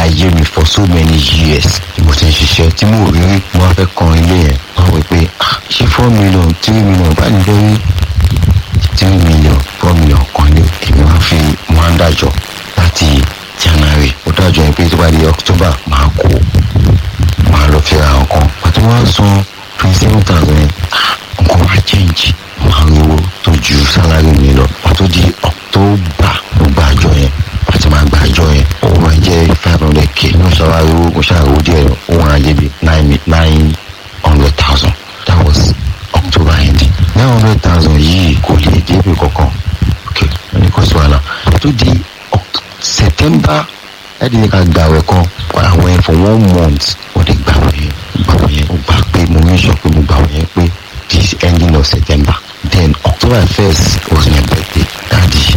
ayé mi for so many years tí mo ti ń ṣiṣẹ́ tí mo rí rí mo wá fẹ́ kan ilé yẹn wọ́n wí pé ah ṣé four million three million bá ní fẹ́ rí three million four million kan ní èmi wá fi mo wá ń dájọ́ láti january ó dájọ́ yẹn pé tó bá di october máa kó máa lọ fi ra nǹkan pàtó wá san twenty seven thousand yẹn ah nǹkan wá change máa ń owó tó ju sálárì mi lọ pàtó di october mo gba àjọ yẹn àti máa gba àjọ yẹn owó máa jẹ́ five hundred k mo ṣàwárí owó mo ṣàwárí díẹ̀ owó máa jẹ́ bí nine nine hundred thousand that was october ending nine hundred thousand yìí kò lè débi kankan ok wọ́n ní kò sí wàhálà tó di Oct- september ẹ̀dín ní ká gbàwẹ̀ kan àwẹ̀ for one month ó lè gbàwẹ̀ yẹn gbàwẹ̀ yẹn ó gbà pé mo ní sọ pé mo gbàwẹ̀ yẹn pé this ending of september then october first was my birthday daddy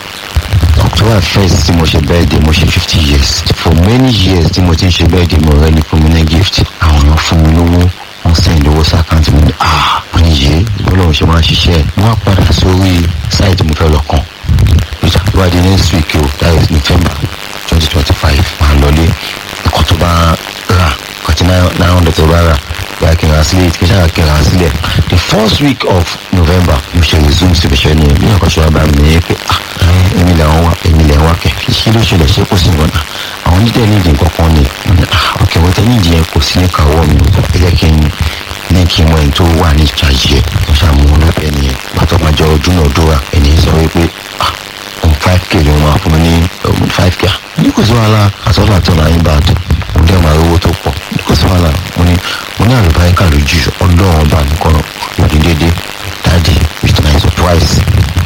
october first tí mo ṣe birthday mo ṣe fifty years for many years tí mo ti ń ṣe birthday mo rẹ́ ní fún mi ní gift àwọn èèyàn fún mi lówó wọ́n send owó sí àkáǹtì mi ní ah wọ́n ní yé bọ́lọ́run ṣe máa ń ṣiṣẹ́ wọ́n á padà sórí site mo fẹ́ lọ kàn which is why the next week o that is november twenty twenty five máa lọlé ẹ̀kọ́ tó bá rà kọ́tí nine hundred tó bá rà báyìí kí n ra sílẹ̀ kí n ṣáà kí n ra sílẹ̀ the first week of november mo ṣe resume síbi iṣẹ́ ni bí nǹkan ṣe wá bá mi ní pé ah èmi lè wá èmi lè wá kẹ̀ kí ló ṣẹlẹ̀ ṣé kò sí nǹkan náà àwọn onídẹ̀ nídìí nǹkan kan ni mo ní ah ok wọ́n tẹ́ nídìí yẹn kò sí ní kàwọ́ mi o ẹ jẹ́ kí n ní kí n mọ ẹni tó wà ní ìjàjì ẹ̀ mo ṣàmú wọn lọ́bẹ̀ nìyẹn pàtó máa jọ dúnàdúrà ẹni sọ wípé ah òun five k ló máa fún mi ní um, five k ní kò sí wàhálà àtọ́lá àtọ́lá yín bá dùn mo dẹ́ máa rówó tó pọ̀ ní kò sí wàhálà mo ní mo ní àlùbáríkà lójú ọlọ́run ọba nìkan lòdì dédé dáàdì with my surprise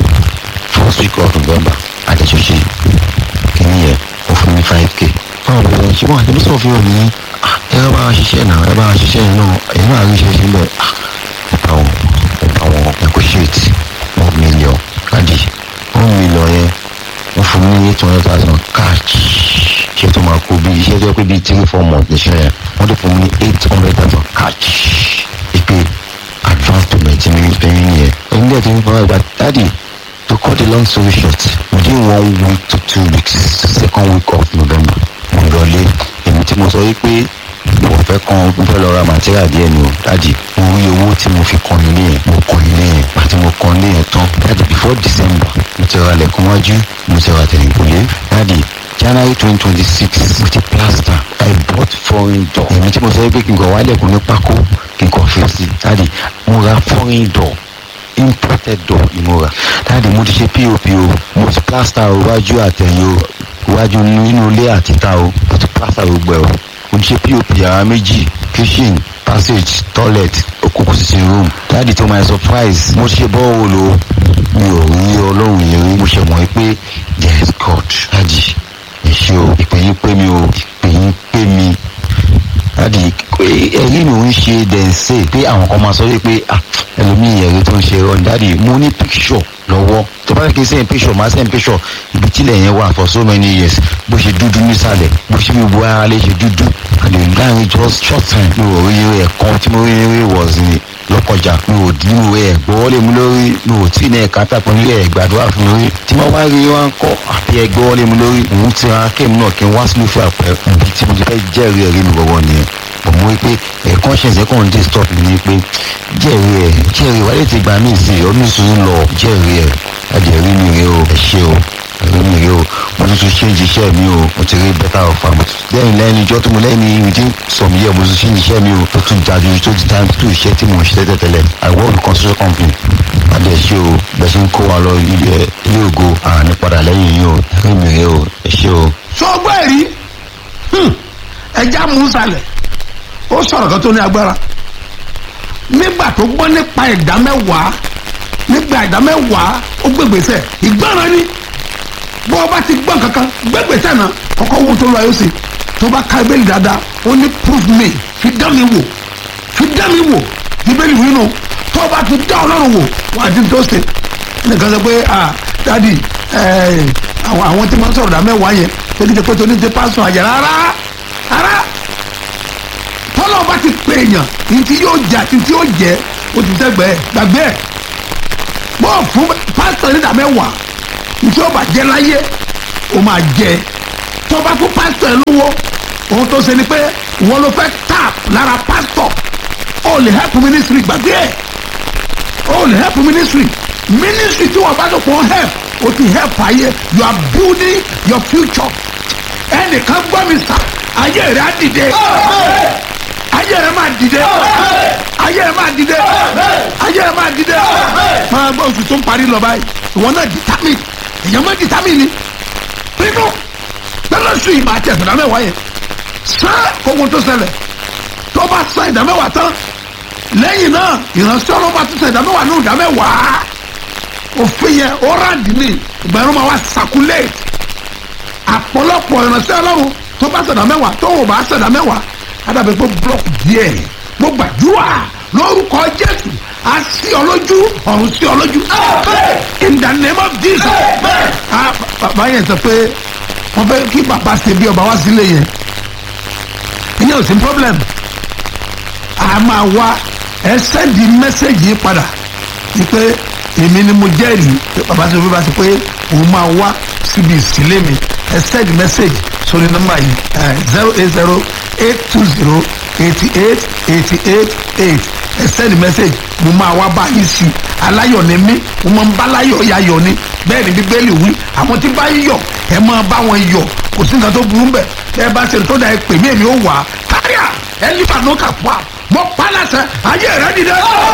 first week of november àdéṣoṣe kìíní yẹn ó fún mi five k báwo ló ń ṣe wọn àti bísọ̀ fi hàn ní ẹ bá wa ṣiṣẹ́ náà ẹ bá wa ṣiṣẹ́ yìí náà ẹ̀yin náà rí iṣẹ́ ṣe bẹ́ẹ̀ ẹ bá wọn ẹ bá wọn negotiate one million káàdì one million yẹn wọ́n fún mi ní eight hundred thousand cash ṣé tó máa kó bí iṣẹ́ tó yẹ pé bíi three four months níṣẹ́ yẹn wọ́n tó fún mi ní eight hundred thousand cash ìpè advance payment mi ní pẹ́yìn nìyẹn ẹ̀yin dẹ̀ tó ń fọwọ́ ìgbà dáàdì to cut the long story short within one week to two weeks second week of november mo lọlé èmi tí mo sọ wípé mo fẹ́ kan mo fẹ́ lọ ra material díẹ̀ ni o dáàdì mo rí owó tí mo fi kan ilé yẹn mo kan ilé yẹn àti mo kan ilé yẹn tán dáàdì before december mo ti ra lẹ̀kùn wájú mo ti ra tẹ̀lẹ̀kùnlé dáàdì january twenty twenty six mo ti plaster i bought foreign door èmi tí mo sọ wípé kí n kàn wá lẹ̀kùn ní pákó kí n kàn fi sí dáàdì mo ra foreign door imported door ni mo rà dáàdi mo ti ṣe pop o mo ti plaster o iwájú àtẹ̀yìn o iwájú nínú ilé àtìta o mo ti plaster gbogbo ẹ̀ o mo ti ṣe pop yàrá méjì kitchen passage toilet òkùnkùn sitting room dáàdi to my surprise mo ti ṣe bọ́ọ̀wọ̀lù o mi ò rí ọlọ́run yẹn rí mo ṣe mọ̀ pé there is God dáàdi ẹ ṣé o ìpè yín pé mi o ìpè yín pé mi dáàdi ẹ̀rí mi ò ń ṣe dẹ̀nsẹ̀ pé àwọn kan máa sọ wípé ah ẹlòmíì ẹ̀rí tó ń ṣe ọ dáàdi mo ní picture lọ́wọ́ tó bá fẹ́ kí n sẹ́yìn picture máa sẹ́yìn picture ibi tílẹ̀ yẹn wà for so many years bó ṣe dúdú nísàlẹ̀ bó ṣe mi bu ara lè ṣe dúdú and then láàrin just short time mi ò rí eré ẹ̀kan tí mo rí eré was ní lọ́kọjà mi ò dín ìwé ẹ̀ gbọ́ lé mi lórí mi ò tí ì ní ẹ̀ka tàpọ̀ nílé ẹ̀ gbàdúrà fún mi rí tí mo bá rí wọn kọ́ àbí ẹ̀ gbọ́ lé mi lórí òun ti ra kéèmù náà kí n wá sílùú fún àpẹ ibi tí mo ti fẹ́ jẹ́rìí ẹ̀rí mi gbọ́gbọ́ nìyẹn mo mú pé ẹ̀ conscience ẹ̀ kàn ń dé stop mi ni pé jẹ́rìí ẹ̀ jẹ́rìí wálé ti gbà mí sí ọdún sùn lọ jẹ́rìí ẹ̀ ajẹ́rìí mi rè o ẹ̀ ṣe o ẹ̀rí mi rè o mo tún tún change iṣẹ́ mi o mo ti rí better offer mo tún lẹ́yìn lẹ́yìn ijọ́ tó mo lẹ́yìn within some years mo tún change iṣẹ́ mi o tó tún jáde tó ti time tó iṣẹ́ tí mo ń ṣe tẹ́tẹ́tẹ́lẹ̀ I work with construction company adé ẹ̀ ṣe o bẹ́ẹ̀ ṣe ń kó wa lọ ilé ilé ògo àní padà lẹ́yìn yìí o ẹ̀rí mi rè o ẹ̀ ṣe o. sọgbọ́n ẹ̀rí ẹja mú sálẹ̀ ó sọ̀rọ̀ kan tó ní agbára nígbà tó gbọ́ nípa ìdá mẹ́wàá nígbà ìdá mẹ́wàá ó gbégbèsè ìgbọràn ni bó o bá ti gbọ́n kankan gbégbèsè náà kọ́kọ́ wo tó lọ ayé sí tó bá ka ibéèlì dáadáa ó ní proof me fi dá mi wò fi dá mi wò ibéèlì wí nù tó o bá fi dá ọlọ́run wò wọ́n á di tó ṣe nìkan sọ pé ah dadi àwọn àwọn tí wọ́n sọ̀rọ̀ dá mẹ́wàá yẹn tó ní ti pé tó ní ti pásọ̀ àjẹ́ rárá rárá tọ́lọ́ bá ti pè èèyàn ntí yóò jà ntí yóò jẹ́ o ti sẹ́gbẹ́ ẹ̀ gbàgbé ẹ̀ bọ́ fún pásítọ̀ nígbà mẹ́wàá ntí yóò bá jẹ́ láyé o máa jẹ́ tó bá fún pásítọ̀ ẹ̀ lówó ohun tó ṣe ni pé ìwọ ló fẹ́ tap lára pásítọ̀ ó lè help ministry gbàgbé ẹ̀ ó lè help ministry ministry tí wọ́n bá tó pọ̀ help o ti help ayé you are building your future ẹnìkan gbọ́ mi sà ayé rẹ̀ á dìde ayé rẹ̀ máa dìde ayé rẹ̀ máa dìde ayé rẹ̀ máa dìde máa gbọ́ oṣù tó ń parí lọ báyìí ìwọ náà determine èèyàn máa determine ni pinnu lọ́lọ́sùn yìí máa tẹ̀ ìdá mẹ́wàá yẹn sán kókó tó ṣẹlẹ̀ tó bá san ìdá mẹ́wàá tán lẹ́yìn náà ìránṣẹ́ ọlọ́ba tó san ìdá mẹ́wàá ní ìdá mẹ́wàá òfin yẹn ó ráǹdì ní ìgbà yẹn ló máa wá circulate àpọ̀lọpọ̀ ìránṣẹ́ ọlọ́run tó bá sẹ̀dá mẹ́wàá tó ò bá sẹ̀dá mẹ́wàá adàbẹ̀ pé blọọkì díẹ̀ mo gbàdúrà lórúkọ jésù a sí ọ lójú ọ̀run sí ọ lójú in the name of jesus ah bàbá yẹn sọ pé wọ́n fẹ́ kí bàbá ṣe bí ọba wá sílé yẹn ìyẹn ò sí problem a máa wá ẹ sẹ́ndì mẹ́sẹ̀gì yìí padà ni pé èmi ni mo jẹ́rìí pé bàbá sọ pé bá sọ pé òun máa wá síbi ìsílẹ̀ mi ẹ send message sórí nọ́mbà yìí zero eight zero eight two zero eighty eight eighty eight eight ẹ send message mo máa wá bá yín sí aláyọ̀ ni mí mo máa ń bá láyọ̀ yayọ̀ ni bẹ́ẹ̀ ni bíbélì wí àwọn tí bá yọ̀ ẹ máa bá wọn yọ̀ kò sí nǹkan tó burú bẹ̀ ẹ bá ṣe tó da ẹ pè mí èmi ó wà á káríà ẹ lífà ló kà fún wa mo pa láṣẹ ayé rẹ dìde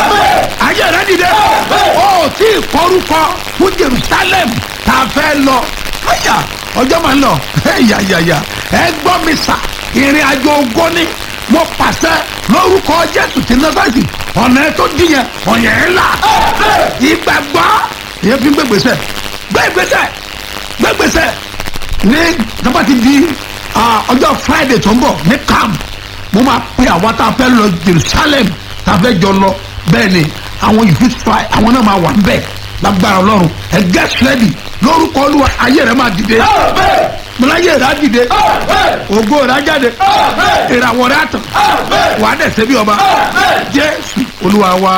ayé rẹ dìde ó tí ì kọrúkọ fún jerusalem tá a fẹ́ lọ àyà ọjọ́ máa ń lọ yàyàyà ẹ gbọ́ mi sà ìrìn àjò ogún ni mo pàṣẹ lórúkọ jésù tí nọ́sàsì ọ̀nà ẹ tó dìyẹn ọ̀yẹ̀ ẹ̀ là ìgbàgbọ́ ìyẹn fi ń gbé gbèsè gbé gbèsè gbé gbèsè ní nígbà tí di ọjọ́ friday tó ń bọ̀ ní camp mo máa pe àwọn tá a fẹ́ lọ jerusalem tá a fẹ́ jọ lọ bẹ́ẹ̀ ni àwọn you fit try àwọn náà máa wà ń bẹ̀ lágbára ọlọ́run ẹ get ready lórúkọ olúwa ayé rẹ máa dìde mọláyé rẹ á dìde ògo rẹ á jáde ìràwọ̀ rẹ á tàn wà á dẹ̀sẹ̀ bí ọba jésù olúwa wa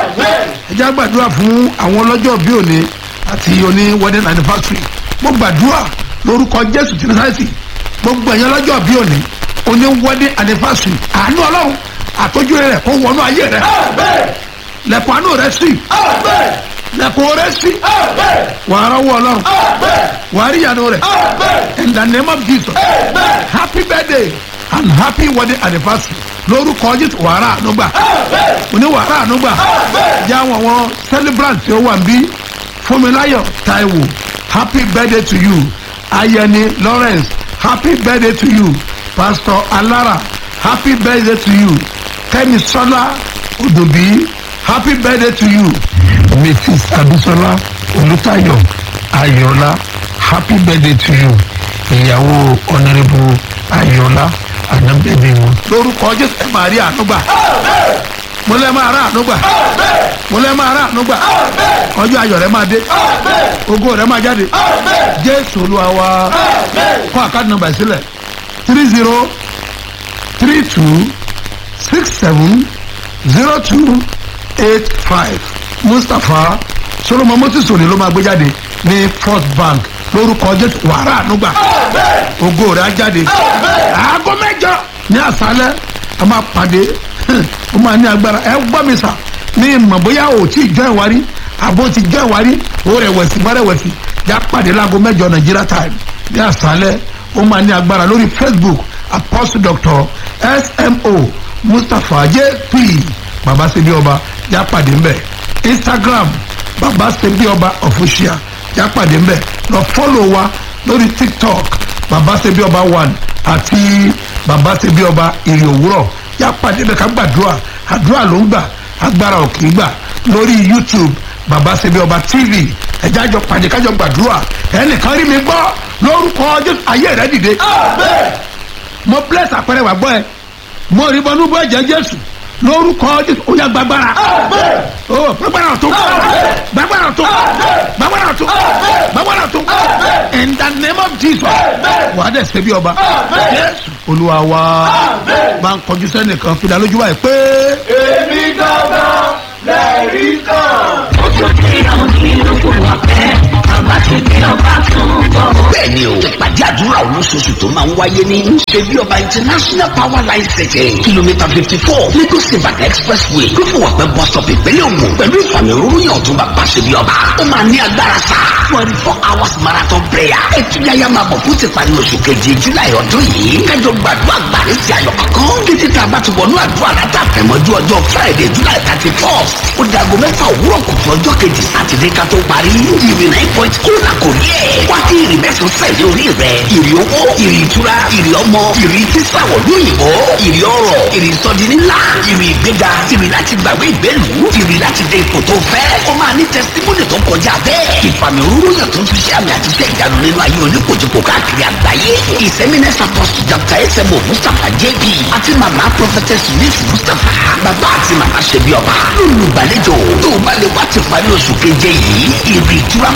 ẹ jẹ́ gbàdúrà fún àwọn ọlọ́jọ́ bí òní àti òní wedding anniversary mo gbàdúrà lórúkọ jésù tí nàìjíríà gbogbo ẹ̀yàn ọlọ́jọ́ bí òní òní wedding anniversary àánú ọlọ́run àtọ́jú rẹ kó wọnú ayé rẹ lẹ́kọ̀ọ́ àánú rẹ sí lẹ́kọ̀ọ́ rẹ sí wàá rọ́wọ́ ọlọ́run wàá rí ìyanu rẹ in the name of jesus happy birthday and happy wedding anniversary lórúkọ jésù wàrà ànúgbà òní wàrà ànúgbà jẹ́ àwọn àwọn celebrant tí ó wà níbí fúnmiláyọ̀ taiwo happy birthday to you ayẹni lawrence happy birthday to you pastor alara happy birthday to you kẹ́mi sọ́lá òdòbí happy birthday to you mrs abisola olùtayọ ayọ̀lá happy birthday to you ìyàwó honourable ayọ̀lá ànábẹ́bí wọn. lórúkọ jésù ẹ máa rí ànúgbà mo lẹ máa rà ànúgbà mo lẹ máa rà ànúgbà ọjọ́ ayọ̀ rẹ máa dé ògo rẹ máa jáde jésù olúwa wa kọ́ àkáàdì nọ́mbà sílẹ̀ three zero three two six seven zero two eight five mustapha solomon moses òní ló máa gbé jáde ní first bank lórúkọ jésù wàrà ànúgbà ògo rẹ á jáde aago mẹjọ ní àṣálẹ a máa pàdé ó máa ní agbára ẹ gbọ́ mi sà ní ìmọ̀ bóyá o tí ì jọ ìwárí àbó ti jọ ìwárí ó rẹ̀wẹ̀sì má rẹ̀wẹ̀sì já pàdé láago mẹjọ nàìjíríà time ní àṣálẹ ó máa ní agbára lórí facebook apostle doctor smo mustapha jp baba sebi ọba já pàdé ńbẹ instagram baba sebi ọba official já pàdé ńbẹ lọ fọ́lọ̀ wa lórí tiktok baba sebi ọba one àti baba sebi ọba èrè òwúrọ̀ yá pàdé bẹ́ẹ̀ ká gbàdúrà àdúrà ló ń gbà agbára ò kì í gbà lórí youtube baba sebi ọba tv ẹjẹ àjọ pàdé kájọ gbàdúrà ẹnìkan rí mi gbọ́ lórúkọ jésù ayé rẹ dìde mo bless àpẹẹrẹ wà gbọ́ ẹ mo rí bọ́nú bọ́ ẹ̀jẹ̀ jésù lórúkọ jésù ó yá gbàgbára ó gbàgbára tó gbàgbára tó gbàgbára tó gbàgbára tó in the name of jesus wà á dẹ̀ ṣe bí ọba jésù olúwa wa máa ń kọjú sẹ́nìkan fi dá lójú wa yìí pé. èmi gangan lẹ́rìí kan. ọjọ́ tí àwọn kìlọ̀ kò wá pẹ́. bàbá ṣe bí ọba tún bọ̀. bẹ́ẹ̀ni o ìpàdé àdúrà olóṣooṣù tó máa ń wáyé ní ṣebí ọba international power line city kìlómítà fifty four lagos ibadan expressway lófùwàpẹ́ bus stop ìpínlẹ̀ ògùn pẹ̀lú ìfàmì òróró yàn tó bàbá ṣebí ọba ó máa ní agbára sá twenty four hours marathon prayer ẹtúyáyá máa bọ̀ fún ti parí oṣù keje july ọdún yìí kájọ gbàdúrà gbàrí ti ayọ̀ kankan títí tá a bá ti wọnú àdúrà látàfẹ́mọ́jú ọjọ́ friday july thirty first ó dago mẹ́fà òwúrọ̀ kùtù ọjọ́ kejì sátidé ká tó parí ìrì nine point ó là kò rí ẹ̀ wá kí ìrì mẹ́sàn-án sẹ̀lẹ̀ orí rẹ̀ ìrì owó ìrì ìtura ìrì ọmọ ìrì sísàwọ̀ lóyìnbó ìrì ọrọ̀ ìrì sọdi ńlá ìrì ìgbéga ìrì láti gbàgbé ìgbélu ìrì láti dé ipò tó fẹ́ ó máa ní tẹsítímọ́nì tó kọjá bẹ́ẹ̀ ìfàmì òróró yàn tó ń fi ṣe àmì àti iṣẹ́ ìyanu nínú ayé oníkojúkò káàkiri àgbáyé ìsẹ́mínẹ́sà pọ̀sù dr esemo mustapha jb àti màmá prophetess miss mustapha bàbá àti màmá ṣe bí ọba lólùgbàlejò tó o bá lè wá ti parí oṣù keje yìí ìrì ìtura